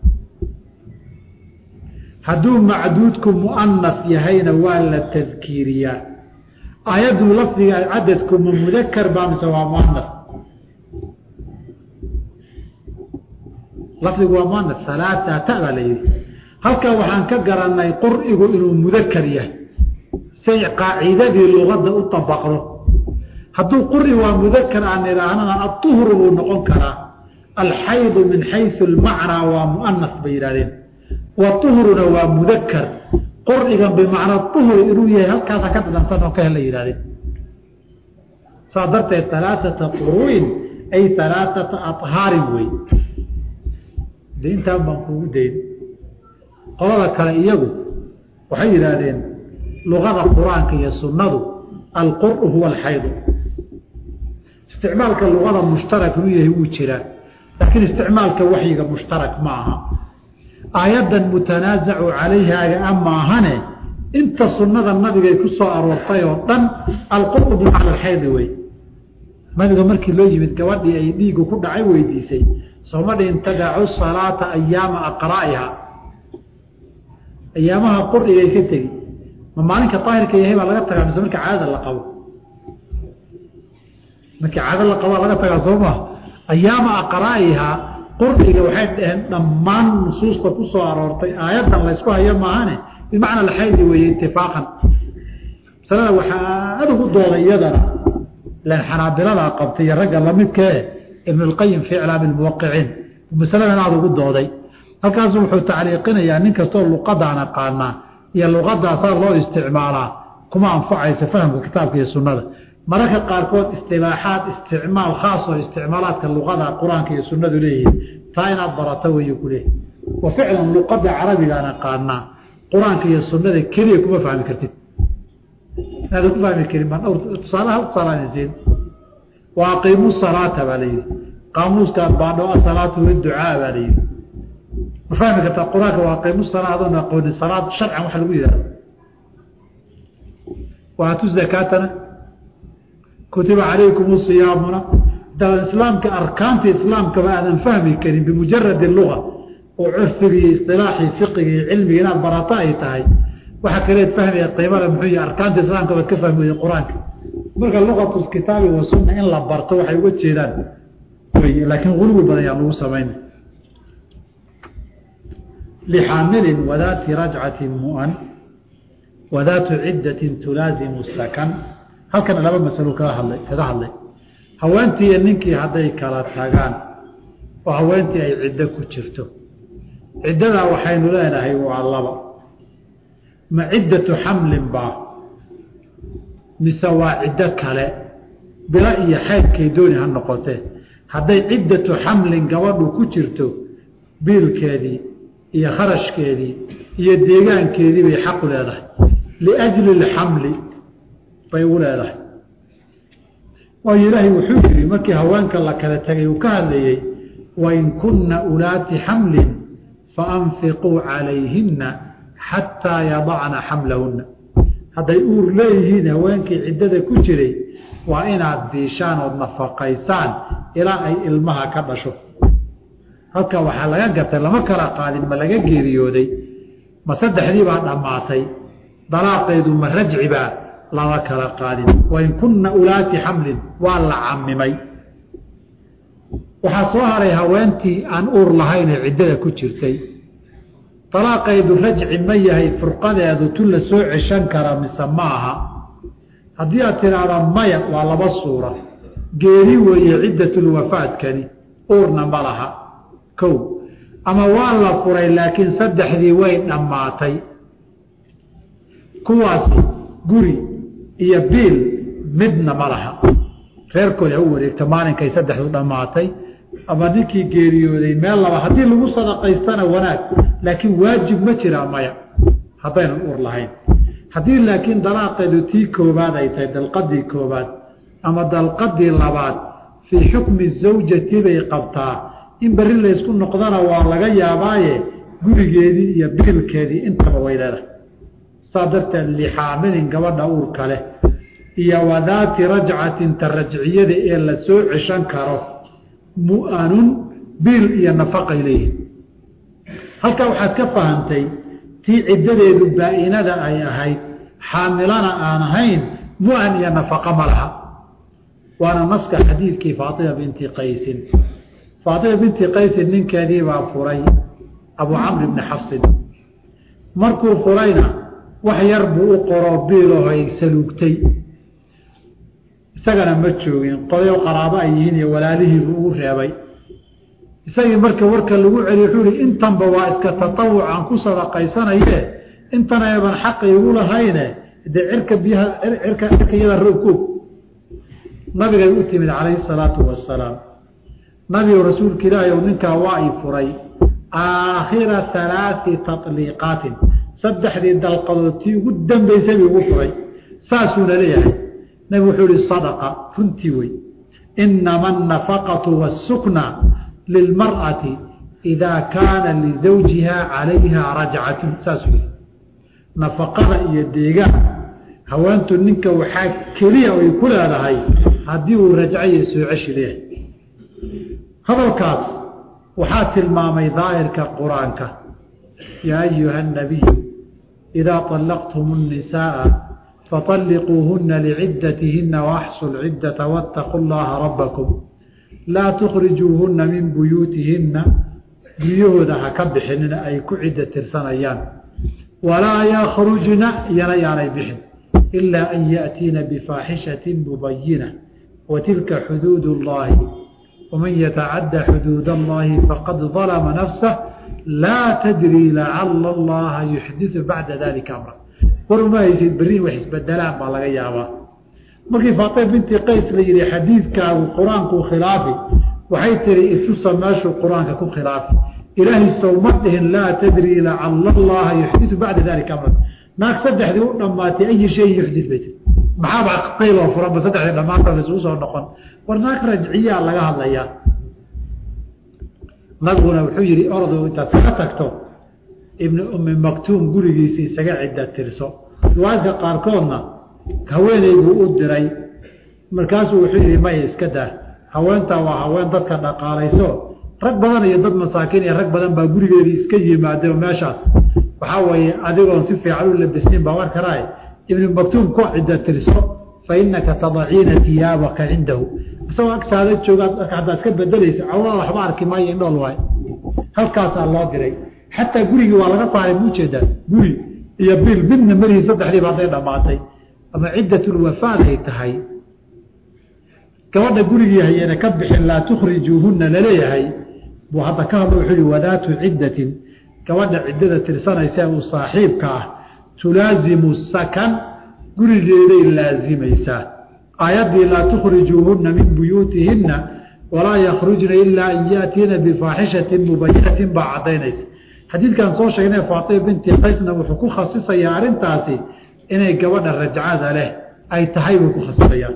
hadduu macduudku mu'anas yahayna waa la tadkiiriyaa aayaddu lafdiga cadadku ma mudakar baa mise waa muanas lafdigu waa muanas alaatata baa la yihi halkaa waxaan ka garanay qur'igu inuu mudakar yahay say qaacidadii lugadda u dabaqdo hadduu quri waa mudakar aan idhaahnana aduhru buu noqon karaa alxaydu min xayu almacnaa waa muanas bay yidhahdeen waduhruna waa mudakar qur'igan bimacnaa duhri inuu yahay halkaasa ka dhadhansan oo ka hela yihahdeen saa darteed alaaata quruin ay alaaata ahaarin wey de intaan baan kugu dayn qolada kale iyagu waxay yidhaahdeen luqada qur-aanka iyo sunnadu alqur'u huwa alxaydu isticmaalka luqada mushtarak inuu yahay wuu jiraa laakiin isticmaalka waxyiga mushtarak ma aha aayaddan mutanaasacu calayhaaga a maahane inta sunnada nabigay ku soo aroortay oo dhan alqur'u bimacna alxaydi wey nabiga markii loo yimid gabadhii ay dhiigu ku dhacay weydiisay sooma dhihin tadacu salaata ayaama aqraa'iha ayaamaha qur'igay ka tegi ma maalinka daahirka yahay baa laga tagaa mise marka caadada la qabo markii caado la qabaa laga tagaa soo maa ayaama aqraa'iha qur'iga waxay dhaheen dhammaan nusuusta ku soo aroortay aayaddan laysku hayo maahane bimacna alxaydi weeye itifaaqan masalada waxaa aada ugu dooday iyadana ilan xanaabiladaa qabtay iyo ragga lamidkee ibn اlqayim fi iclaami اlmuwaqiciin masaladan aada ugu dooday halkaasu wuxuu tacliiqinayaa nin kastoo luqadaan aqaanaa iyo luqadaasaa loo isticmaalaa kuma anfacayso fahamka kitaabka iyo sunnada mararka qaarkood istilaaxaad isticmaal khaas oo isticmaalaadka luqada qur-aanka iyo sunnadu leeyihiin taa inaad barato wey ku leeyahy wa ficlan luqada carabigaan aqaanaa qur-aanka iyo sunnada keliya kuma fahmi kartid inaada ku fahmi karin baan dhowr tusaalaha tusaalaasin wa aqiimu salaata baa la yidhi qaamuuskaan baadho asalaatu waducaa baa la yidhi ma fahmi kartaa qur-aanka waa aqiimu salaa adoon aqoonin salaad sharcan waxa lagu yidhahda waatu zakaatana kutiba calaykum siyaamuna daban islaamka arkaanta islaamkaba aadan fahmi karin bimujaradi luga oo curfigi iyo isilaaxii fiqigi iyo cilmigi inaad barato ay tahay waxa kaleed fahmaya qiimada muxuu yih arkaanta islaamka baad ka fahmi weyda qur-aanka marka luqatu kitaabi wa sunna in la barto waxay uga jeedaan wy laakiin guluwi badan yaan lagu samayn lixaamilin wadaati rajcatin mu'an wadaatu ciddatin tulaazimu sakan halkana laba masalo kaga hadlay kaga hadlay haweentii iyo ninkii hadday kala tagaan oo haweentii ay ciddo ku jirto ciddadaa waxaynu leenahay waa laba ma ciddatu xamlin baa mise waa ciddo kale bilo iyo xaydkay dooni ha noqotee hadday ciddatu xamlin gabadhu ku jirto biilkeedii iyo kharashkeedii iyo deegaankeedii bay xaqu leedahay liajli lxamli bay u leedahay waayo ilaahay wuxuu yidhi markii haweenka la kala tegay uu ka hadlayey wain kunna ulaati xamlin faanfiquu calayhinna xataa yadacna xamlahunna hadday uur leeyihiin haweenkii ciddada ku jiray waa inaad biishaan ood nafaqaysaan ilaa ay ilmaha ka dhasho halka waxaa laga gatay lama kala qaadin ma laga geeriyooday ma saddexdii baa dhammaatay dalaaqeedu ma rajcibaa lama kala qaadin wain kunna ulaati xamlin waa la camimay waxaa soo haray haweentii aan uur lahaynee ciddada ku jirtay dalaaqeedu rajci ma yahay furqadeedu tu la soo ceshan kara mise ma aha haddii aad tidhaahda maya waa laba suura geeri weeye ciddatulwafaadkani uurna ma laha kow ama waa la furay laakiin saddexdii way dhammaatay kuwaasi guri iyo biil midna ma laha reerkood ha u wareegta maalinkay saddexdu dhammaatay ama ninkii geeriyooday meel laba haddii lagu sadaqaystana wanaag laakiin waajib ma jiraa maya haddaynan uur lahayn haddii laakiin dalaaqeedu tii koobaad ay tahay dalqadii koobaad ama dalqadii labaad fii xukmi zawjati bay qabtaa in berri laysku noqdana waa laga yaabaaye gurigeedii iyo biilkeedii intaba way leedahay saa darteed lixaamilin gabadha uurka leh iyo wadaati rajcatin ta rajciyada ee la soo ceshan karo mu'anun biil iyo nafaqay leeyihin halkaa waxaad ka fahantay tii ciddadeedu baa-inada ay ahayd xaamilana aan ahayn mu-an iyo nafaqo ma laha waana naska xadiidkii faatima binti qaysin faatima binti qaysin ninkeedii baa furay abu camr bni xafsin markuu furayna wax yar buu u qoroo biilaho ay saluugtay isagana ma joogin qodayo qaraabo ay yihiin iyo walaalihiibuu ugu reebay isagii marka warka lagu celiy wuxuu ihi intanba waa iska tatawuc aan ku sadaqaysanaye intan eeban xaqi igu lahayne dee cirka biyaha cirka cirka iyada roogkoog nabigay u timid calayhi salaatu wasalaam nabigu rasuulka ilaahi ow ninkaa waa i furay aakhira halaati tatliiqaatin saddexdii dalqadood tii ugu dambaysay buu ugu furay saasuuna leeyahay nabigu wuxuu ihi sadaqa runtii wey inama annafaqatu waasukna lilmar'ati idaa kaana lizawjiha calayha rajcatun saasuu yihi nafaqada iyo deegaan haweentu ninka waxaa keliya ay ku leedahay haddii uu rajco iyo soo ceshi leeyahay hadalkaas waxaa tilmaamay daahirka qur-aanka yaa ayuha الnabiyu idaa طalaqtum الnisaءa faطalliquuhuna licidatihina waaxsu lcidata waاtaquu llaha rabakum laa tukrijuuhuna min buyuutihina guryahooda ha ka bixinina ay ku cidda tirsanayaan walaa yakhrujna iyana yaanay bixin ilaa an yaأtiina bifaaxishati mubayina watilka xuduud اllahi waman yatacadda xuduud allahi faqad dalama nafsah laa tadri lacala allaha yuxdiu bacda dalika amra war uma haysid berri wax isbedelaan baa laga yaabaa markii faatima binti qays la yihi xadiidkaagu qur-aanku khilaafi waxay tiri itusa meeshuu qur-aanka ku khilaafi ilaahay sowma dhihin laa tadri lacala allaha yuxdiu bacda dalika amra naag saddexdii u dhammaatay ayi shayin yuxdi bay tii maxaaba qayloo furanba saddexdii dhammaanta isugu soo noqon war naag rajciyaa laga hadlayaa nabiguna wuxuu yihi ordu intaad kaga tagto ibni ummi maktuum gurigiisa isaga cidda tirso riwaayadka qaarkoodna haweeneybuu u diray markaasuu wuxuu yihi maya iska daa haweentaa waa haween dadka dhaqaalayso rag badan iyo dad masaakiin iyo rag badan baa gurigeedii iska yimaadeen oo meeshaas waxaa weeye adigoon si fiican u labisnin baa war karaa ibni maktuum ku cidda tirso fa inaka tadaciina tiyaabaka cindahu isagoo agtaada joogaad haddaa iska bedelaysa cawlada waxba arki maayo indhool waay halkaasaa loo diray xataa gurigii waa laga saaray muujeedaa guri iyo bil midna marihii saddexdiiba hadday dhammaatay ama ciddatulwafaad ay tahay gabadha gurigii hayeena ka bixin laa tukhrijuuhunna laleeyahay buu hadda ka hadla wuxuu yihi wadaatu ciddatin gabadha ciddada tirsanaysa uu saaxiibka ah tulaazimu sakan gurigeeday laazimaysaa aayaddii laa tukhrijuuhunna min buyuutihinna walaa yakhrujna ilaa an yaatiina bifaaxishatin mubayinatin baa caddaynaysa xadiidkan soo sheegnay faatima binti qaysna wuxuu ku khasisayaa arrintaasi inay gabadha rajcada leh ay tahay buu ku khasisayaa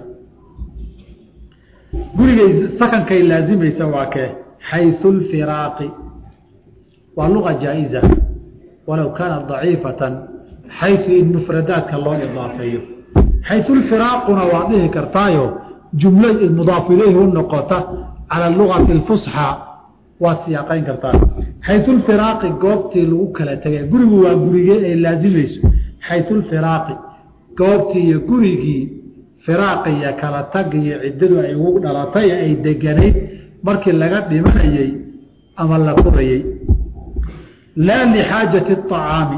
gurigay sakankay laazimaysa waa kee xayu lfiraaqi waa luqa jaa-iza walow kaanat daciifatan xayu in mufradaadka loo idaafeeyo xayu lfiraaquna waa dhihi kartaayo jumla mudaaf ilayhi u noqota cala lugati alfusxa waad siyaaqayn kartaa xayu lfiraaqi goobtii lagu kala tegay gurigu waa gurigee ay laazimayso xayu lfiraaqi goobtii iyo gurigii firaaqi iyo kala tag iyo ciddadu ay ugu dhalatay ay deganayd markii laga dhimanayey ama la furayey laa lixaajati acaami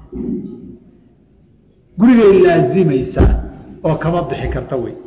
gurigay laazimaysaa oo kama bixi karta wey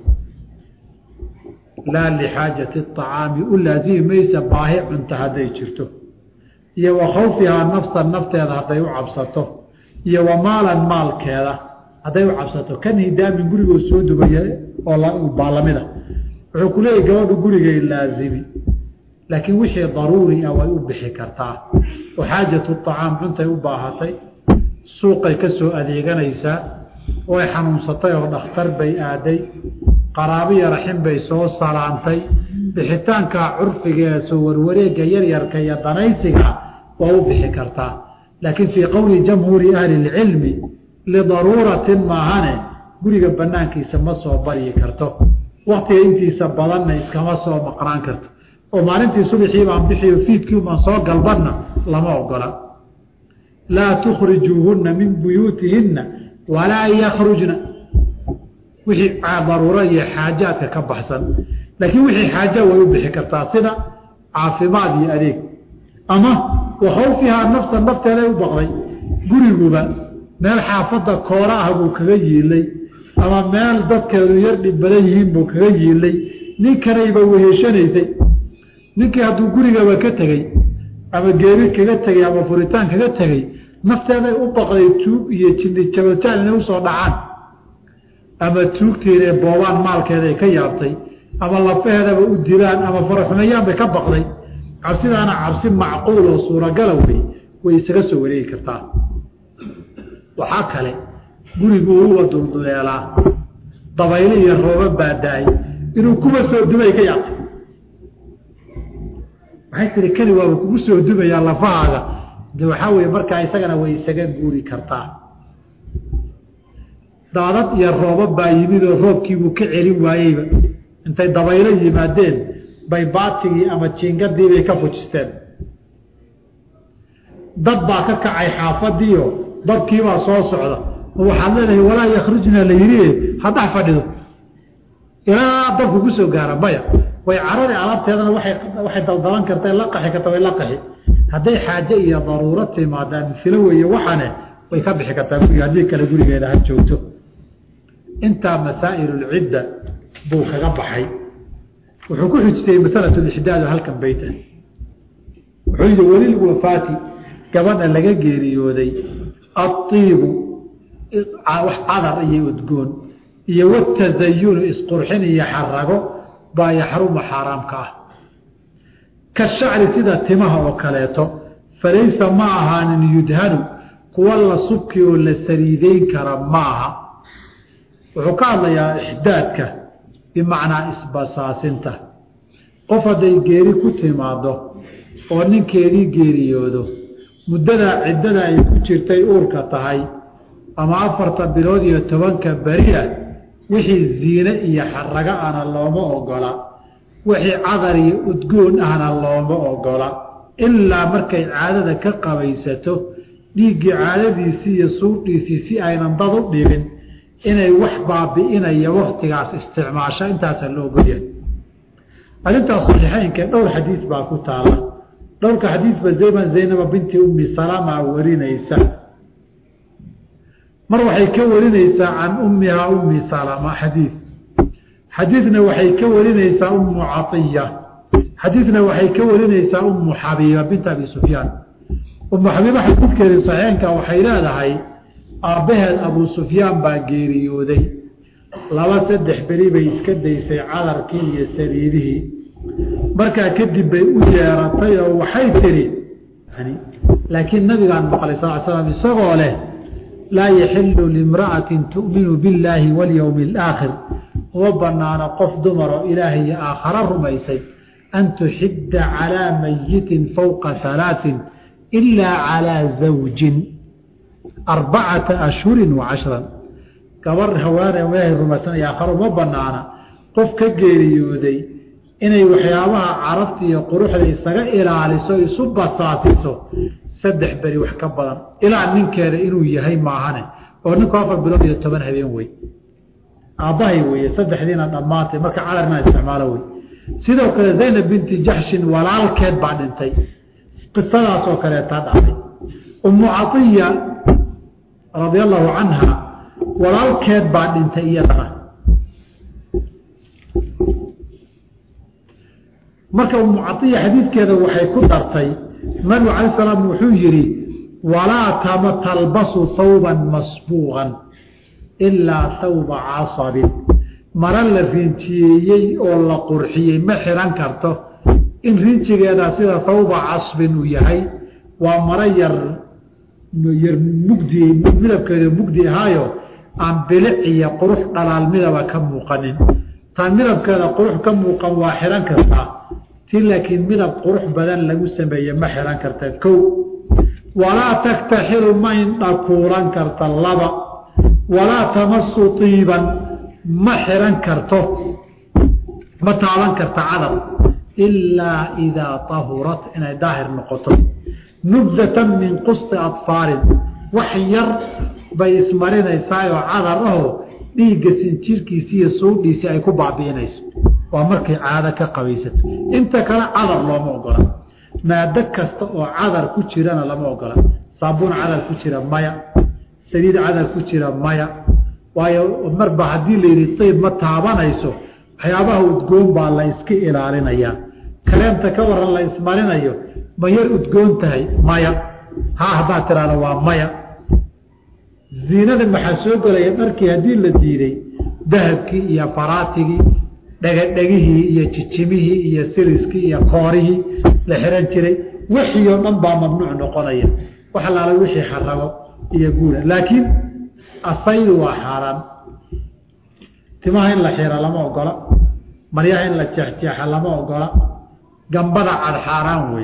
laa lixaajati acaami u laazimi maysa baahi cunta hadday jirto iyo wa khawfihaa nafsan nafteeda hadday u cabsato iyo wa maalan maalkeeda hadday u cabsato kan hidaamin gurigoo soo dubaya oo baalamida wuxuu ku leeyahy gabadhu gurigay laazimi laakiin wixii daruuri ah way u bixi kartaa oo xaajatu acaam cuntay u baahatay suuqay ka soo adeeganaysaa way xanuunsatay oo dhakhtar bay aaday qaraabiya raxin bay soo salaantay bixitaanka curfiga ee soo warwareega yaryarka iyo danaysiga waa u bixi kartaa laakiin fii qowli jamhuuri ahli lcilmi lidaruuratin maahane guriga banaankiisa ma soo baryi karto waktiga intiisa badanna iskama soo maqnaan karto oo maalintii subxii baan bixiyo fiidkii baan soo galbanna lama ogola laa tukhrijuuhunna min buyuutihinna walaa yakhrujna wixii daruuro iyo xaajaadka ka baxsan laakiin wixii xaaja way u bixi kartaa sida caafimaad iyo adeeg ama wakhawfihaa nafsa nafteeday u baqday guriguba meel xaafadda koola ah buu kaga yiilay ama meel dadkeedu yar dhib badan yihiin buu kaga yiilay ninkanayba weheshanaysay ninkii hadduu gurigaba ka tegey ama geeri kaga tegey ama furitaan kaga tegey nafteeday u baqday tuug iyo jini jabataan inay usoo dhacaan ama tuugteedae boobaan maalkeeday ka yaabtay ama lafaheedaba u dilaan ama faraxumeeyaan bay ka baqday cabsidaana cabsi macquul oo suuragala wey way isaga soo wareegi kartaa waxaa kale gurigu uwa dulduleelaa dabaylo iyo rooba baada-ay inuu kuwa soo dumay ka yaabtay waxay tiri kani waaba kugu soo dumayaa lafahaaga de waxaa weye markaa isagana way isaga guuri kartaa daadad iyo rooba baa yimid oo roobkiibuu ka celin waayeyba intay dabaylo yimaadeen bay baatigii ama jiingadiibay ka fujisteen dad baa ka kacay xaafadiio dadkiibaa soo socda oo waxaad leedahay walaa yakhrujna la yidhi haddax fadhido ilaa dabku ku soo gaara maya way carari alaabteedana waay waxay daldalan karta la qaxi karta way la qaxi hadday xaaje iyo daruuro timaadaan filo weeye waxane way ka bixi kartaa guriga haddii kale gurigeeda ha joogto intaa masaa'ilulcidda buu kaga baxay wuxuu ku xujisayey masalatulixdaadu halkan bayta wuxuu yidhi welilwafaati gabadha laga geeriyooday aiibu wax cadar iyo udgoon iyo watazayunu isqurxin iyo xarago baa yaxrumu xaaraamka ah ka shacri sida timaha oo kaleeto falaysa ma ahaanin yudhanu kuwa la subki oo la saliideyn kara ma aha wuxuu ka hadlayaa ixdaadka bimacnaa isbasaasinta qof hadday geeri ku timaado oo ninkeedii geeriyoodo muddadaa ciddada ay ku jirtay uurka tahay ama afarta bilood iyo tobanka beriah wixii ziine iyo xarago ahna looma ogola wixii cadar iyo udgoon ahna looma ogola ilaa markay caadada ka qabaysato dhiiggii caadadiisii iyo suudhiisii si aynan dad u dhibin inay wax baabi'inaya waktigaas isticmaasho intaasaa loo ogolyahay arrintaas saxiixeynka dhowr xadiis baa ku taala dhowrka xadiisba zayman zaynaba binti ummi salama warinaysa mar waxay ka warinaysaa can ummihaa ummi salama xadiid xadiidna waxay ka warinaysaa ummu caiya xadiidna waxay ka warinaysaa ummu xabiiba binta abi sufyaan ummu xabiiba xadiidkeedii saxiixeynka waxay leedahay aabbaheed abuu sufyaan baa geeriyooday laba saddex beri bay iska daysay cadarkii iyo saliidihii markaa kadib bay u yeeratay oo waxay tidhi laakiin nabigaan maqlay sal slam isagoo leh laa yaxilu limra'atin tu'minu billaahi walyowmi alaakhir uma banaano qof dumaroo ilaahay iyo aakhara rumaysay an tuxidda calaa mayitin fowqa halaatin ilaa calaa zawjin arbacata ashhurin wa cashran gabar hawaane ilaahay rumaysanaya aakhara uma banaana qof ka geeriyooday inay waxyaabaha carabta iyo quruxda isaga ilaaliso isu basaasiso saddex beri wax ka badan ilaa ninkeeda inuu yahay maahane oo ninku afar bilood iyo toban habeen wey aabbahay weye saddexdiina dhammaantay marka cadarna isticmaalo wey sidoo kale zaynab binti jaxshin walaalkeed baa dhintay qisadaasoo kaleetaa dhacday ummu caiya radia allahu canha walaalkeed baa dhintay iyadana marka ummu caiya xadiidkeeda waxay ku dartay nabigu cala salaam wuxuu yidhi walaa tama talbasu hawban masbuuqan ilaa hawba casabin mara la rinjiyeeyey oo la qurxiyey ma xiran karto in rinjigeeda sida hawba casbin uu yahay waa maro yar yar mugdi midabkeeda mugdi ahaayo aan bilic iyo qurux dhalaal midaba ka muuqanin taan midabkeeda qurux ka muuqan waa xihan kartaa ti laakiin midab qurux badan lagu sameeye ma xihan karta kow walaa taktaxilu ma indhakuulan karta laba walaa tamasu tiiban ma xihan karto ma taaban karta cadar ilaa idaa tahurat inay daahir noqoto nubzatan min qusti adfaarin wax yar bay ismarinaysaayoo cadar ahoo dhiigga sinjirkiisi iyo suudhiisii ay ku baabi'inayso waa markay caado ka qabaysato inta kale cadar looma ogola maado kasta oo cadar ku jirana lama ogola saabuun cadar ku jira maya saliid cadar ku jira maya waayo marba haddii la yidhi tayb ma taabanayso waxyaabaha udgoon baa la iska ilaalinayaa kaleemta ka waran la ismarinayo ma yar udgoon tahay maya haa haddaad tiraahdo waa maya ziinada maxaa soo gelaya dharkii haddii la diiday dahabkii iyo faraatigii dhegadhegihii iyo jijimihii iyo siliskii iyo koorihii la xiran jiray wixii oo dhan baa mamnuuc noqonaya wax alaala wixii xarago iyo guura laakiin asaydu waa xaaraan timaha in la xira lama ogola maryaha in la jeexjeexa lama ogola gambada cad xaaraan wey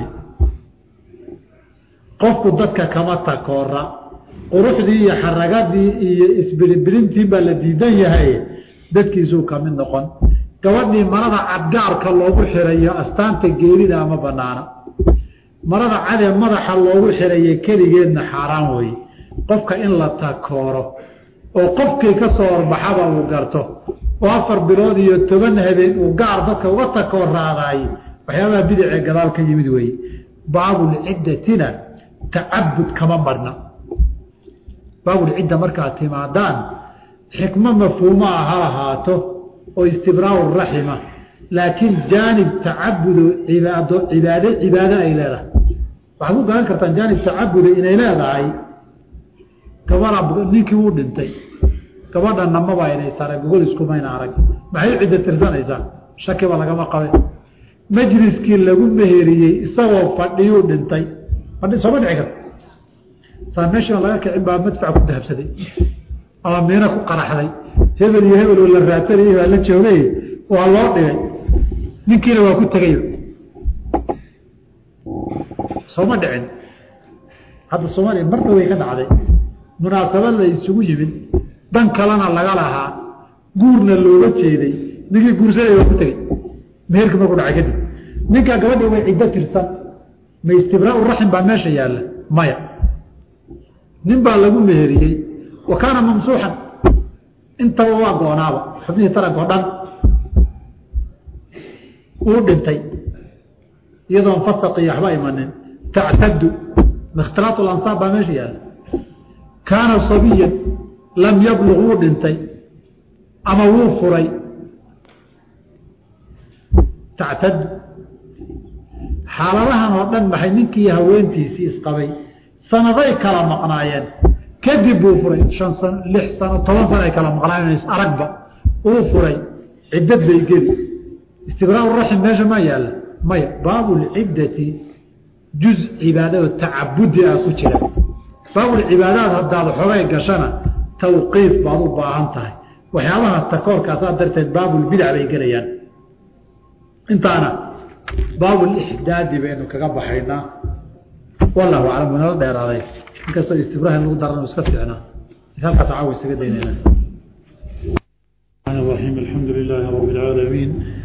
qofku dadka kama takoora quruxdii iyo xaragadii iyo isbilibilintii baa la diidan yahay dadkiisuu kamid noqon gabadhii marada cadgaarka loogu xirayo astaanta geerida ama banaana marada cadee madaxa loogu xirayo keligeedna xaaraan weye qofka in la takooro oo qofkii ka soo horbaxaba uu garto oo afar bilood iyo toban habeen uu gaar dadka uga takooraadaay waxyaabaha bidicee gadaal ka yimid weeye baabulciddatina tacabud kama marna baabulcidda markaad timaadaan xikmo mafhuumaa ha ahaato oo istibraau raxima laakiin jaanib tacabudo cibaado cibaade cibaado ay leedahay waxaad ku garan kartaan jaanib tacabuda inay leedahay gabadha ninkii uu dhintay gabadhanna maba inaysa arag gogol iskumayna arag maxay u cidda tirsanaysaa shakiba lagama qabe majliskii lagu meheriyey isagoo fadhiyuu dhintay fadhi sooma dhici karta saa meeshan laga kicin baa madfac ku dahabsaday ama miino ku qaraxday hebel iyo hebel oo la raatanayay baa la joogay waa loo dhigay ninkiina waa ku tegay sooma dhicin hadda soomaaliya marna way ka dhacday munaasabad la isugu yimid dan kalena laga lahaa guurna looga jeeday ninkii guursaday waa ku tegey meherkii markuu dhacay kadib ninkaa gabadha way ciddo tirsan ma istibraau raxim baa meesha yaalla maya nin baa lagu meheriyey wa kaana mamsuuxan intaba waa goonaaba xubnihii taranka o dhan uu dhintay iyadoon fasaq iyo waxba imanin tactadu ikhtilaat lansaab baa meesha yaalla kaana sabiyan lam yabluq wuu dhintay ama wuu furay tactadu xaaladahan oo dhan maxay ninkii haweentiisii isqabay sanaday kala maqnaayeen kadib buu furay shan sano lix sano toban sano ay kala maqnaayeen aragba uu furay ciddad bay geli istibraau raxim meesha maa yaalla maya baabulciddati juz cibaadado tacabudi ah ku jira baabulcibaadaad haddaad xogay gashana tawqiif baad u baahan tahay waxyaabaha takoorkaasaa darteed baabulbidac bay gelayaan intaana baabulixdaadi baynu kaga baxaynaa wallahu aclam winala dheeraaday inkastoo istibraha in lagu daran iska fiicnaa halkaas caawa isaga daynayna الرحيم الحمد لله رب العالمين